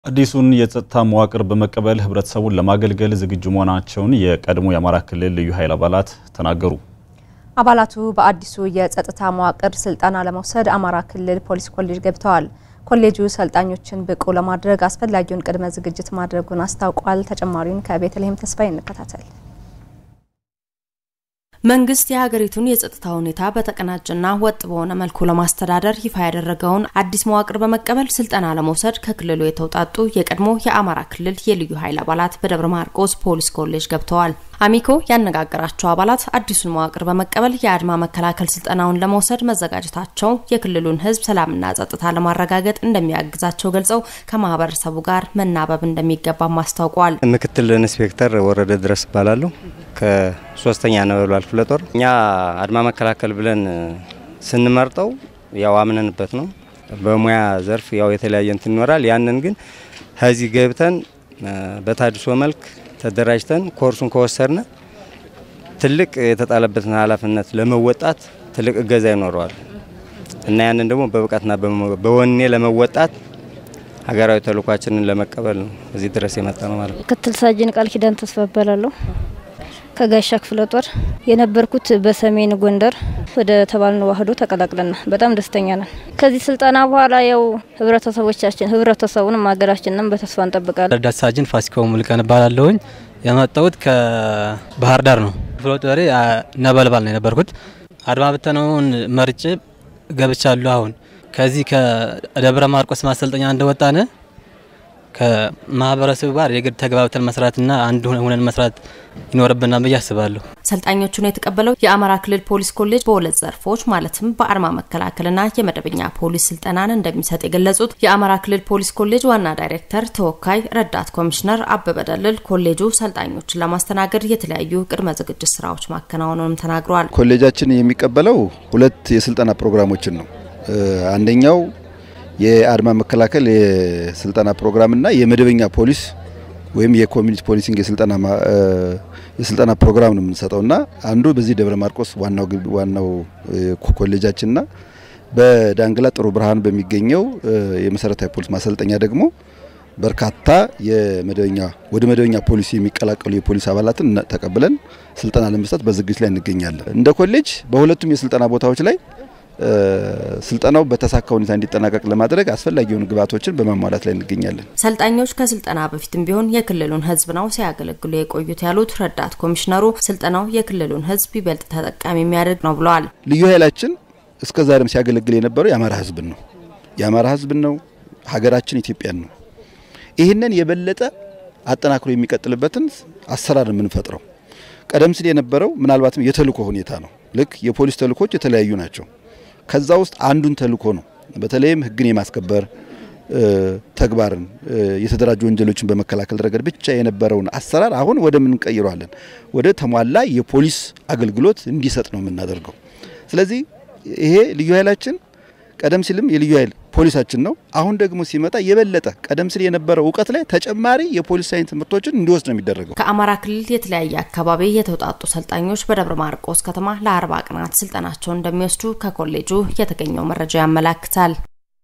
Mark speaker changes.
Speaker 1: አዲሱን የጸጥታ መዋቅር በመቀበል ህብረተሰቡን ለማገልገል ዝግጁ መሆናቸውን የቀድሞ የአማራ ክልል ልዩ ኃይል አባላት ተናገሩ።
Speaker 2: አባላቱ በአዲሱ የጸጥታ መዋቅር ስልጠና ለመውሰድ አማራ ክልል ፖሊስ ኮሌጅ ገብተዋል። ኮሌጁ ሰልጣኞችን ብቁ ለማድረግ አስፈላጊውን ቅድመ ዝግጅት ማድረጉን አስታውቋል። ተጨማሪውን ከቤተልሔም ተስፋዬ እንከታተል።
Speaker 3: መንግስት የሀገሪቱን የጸጥታ ሁኔታ በተቀናጀና ወጥ በሆነ መልኩ ለማስተዳደር ይፋ ያደረገውን አዲስ መዋቅር በመቀበል ስልጠና ለመውሰድ ከክልሉ የተውጣጡ የቀድሞ የአማራ ክልል የልዩ ኃይል አባላት በደብረ ማርቆስ ፖሊስ ኮሌጅ ገብተዋል። አሚኮ ያነጋገራቸው አባላት አዲሱን መዋቅር በመቀበል የአድማ መከላከል ስልጠናውን ለመውሰድ መዘጋጀታቸው የክልሉን ሕዝብ ሰላምና ጸጥታ ለማረጋገጥ እንደሚያግዛቸው ገልጸው ከማህበረሰቡ ጋር መናበብ እንደሚገባም አስታውቋል።
Speaker 4: ምክትል ኢንስፔክተር ወረደ ድረስ እባላለሁ ከሶስተኛ ነበልባል ክፍለ ጦር። እኛ አድማ መከላከል ብለን ስንመርጠው ያው አምነንበት ነው። በሙያ ዘርፍ ያው የተለያየ እንትን ይኖራል። ያንን ግን ከዚህ ገብተን በታድሶ መልክ ተደራጅተን ኮርሱን ከወሰድን ትልቅ የተጣለበትን ኃላፊነት ለመወጣት ትልቅ እገዛ ይኖረዋል እና ያንን ደግሞ በብቃትና በወኔ ለመወጣት ሀገራዊ ተልኳችንን ለመቀበል ነው እዚህ ድረስ የመጣ ነው ማለት ነው።
Speaker 5: ምክትል ሳጅን ቃል ኪዳን ተስፋ እባላለሁ ከጋሻ ክፍለ ጦር የነበርኩት በሰሜን ጎንደር ወደ ተባልነው ዋህዶ ተቀላቅለና በጣም ደስተኛ ነን። ከዚህ ስልጠና በኋላ ያው ህብረተሰቦቻችን ህብረተሰቡንም ሀገራችንንም በተስፋ እንጠብቃለን።
Speaker 6: ረዳት ሳጅን ፋሲካው ሙልቀን እባላለሁኝ። የመጣሁት ከባህር ዳር ነው። ክፍለ ጦሬ ነበልባል ነው የነበርኩት። አድማ ብተናውን መርጬ ገብቻለሁ። አሁን ከዚህ ከደብረ ማርቆስ ማሰልጠኛ እንደወጣን ከማህበረሰቡ ጋር የግድ ተግባብተን መስራትና አንድ ሁነን መስራት ይኖርብናል ብዬ አስባለሁ።
Speaker 3: ሰልጣኞቹን የተቀበለው የአማራ ክልል ፖሊስ ኮሌጅ በሁለት ዘርፎች ማለትም በአድማ መከላከልና የመደበኛ ፖሊስ ስልጠናን እንደሚሰጥ የገለጹት የአማራ ክልል ፖሊስ ኮሌጅ ዋና ዳይሬክተር ተወካይ ረዳት ኮሚሽነር አበበ ደልል ኮሌጁ ሰልጣኞችን ለማስተናገድ የተለያዩ ቅድመ ዝግጅት ስራዎች ማከናወኑንም ተናግረዋል።
Speaker 7: ኮሌጃችን የሚቀበለው ሁለት የስልጠና ፕሮግራሞችን ነው። አንደኛው የአድማ መከላከል የስልጠና ፕሮግራምና የመደበኛ ፖሊስ ወይም የኮሚኒቲ ፖሊሲንግ የስልጠና የስልጠና ፕሮግራም ነው የምንሰጠውና አንዱ በዚህ ደብረ ማርቆስ ዋናው ዋናው ኮሌጃችንና በዳንግላ ጥሩ ብርሃን በሚገኘው የመሰረታዊ ፖሊስ ማሰልጠኛ ደግሞ በርካታ የመደበኛ ወደ መደበኛ ፖሊስ የሚቀላቀሉ የፖሊስ አባላትን ተቀብለን ስልጠና ለመስጠት በዝግጅት ላይ እንገኛለን። እንደ ኮሌጅ በሁለቱም የስልጠና ቦታዎች ላይ ስልጠናው በተሳካ ሁኔታ እንዲጠናቀቅ ለማድረግ አስፈላጊ የሆኑ ግብዓቶችን በማሟላት ላይ እንገኛለን።
Speaker 3: ሰልጣኞች ከስልጠና በፊትም ቢሆን የክልሉን ሕዝብ ነው ሲያገለግሉ የቆዩት ያሉት ረዳት ኮሚሽነሩ ስልጠናው የክልሉን ሕዝብ ይበልጥ ተጠቃሚ የሚያደርግ ነው ብለዋል።
Speaker 7: ልዩ ኃይላችን እስከ ዛሬም ሲያገለግል የነበረው የአማራ ሕዝብን ነው የአማራ ሕዝብን ነው ሀገራችን ኢትዮጵያን ነው። ይህንን የበለጠ አጠናክሮ የሚቀጥልበትን አሰራር የምንፈጥረው ቀደም ሲል የነበረው ምናልባትም የተልእኮ ሁኔታ ነው። ልክ የፖሊስ ተልእኮች የተለያዩ ናቸው። ከዛ ውስጥ አንዱን ተልእኮ ነው። በተለይም ህግን የማስከበር ተግባርን የተደራጁ ወንጀሎችን በመከላከል ረገድ ብቻ የነበረውን አሰራር አሁን ወደ ምን እንቀይረዋለን? ወደ ተሟላ የፖሊስ አገልግሎት እንዲሰጥ ነው የምናደርገው። ስለዚህ ይሄ ልዩ ኃይላችን ቀደም ሲልም የልዩ ኃይል ፖሊሳችን ነው። አሁን ደግሞ ሲመጣ የበለጠ ቀደም ሲል የነበረው እውቀት ላይ ተጨማሪ የፖሊስ ሳይንስ ትምህርቶችን እንዲወስድ ነው የሚደረገው።
Speaker 3: ከአማራ ክልል የተለያየ አካባቢ የተውጣጡ ሰልጣኞች በደብረ ማርቆስ ከተማ ለአርባ ቀናት ስልጠናቸውን እንደሚወስዱ ከኮሌጁ የተገኘው መረጃ ያመላክታል።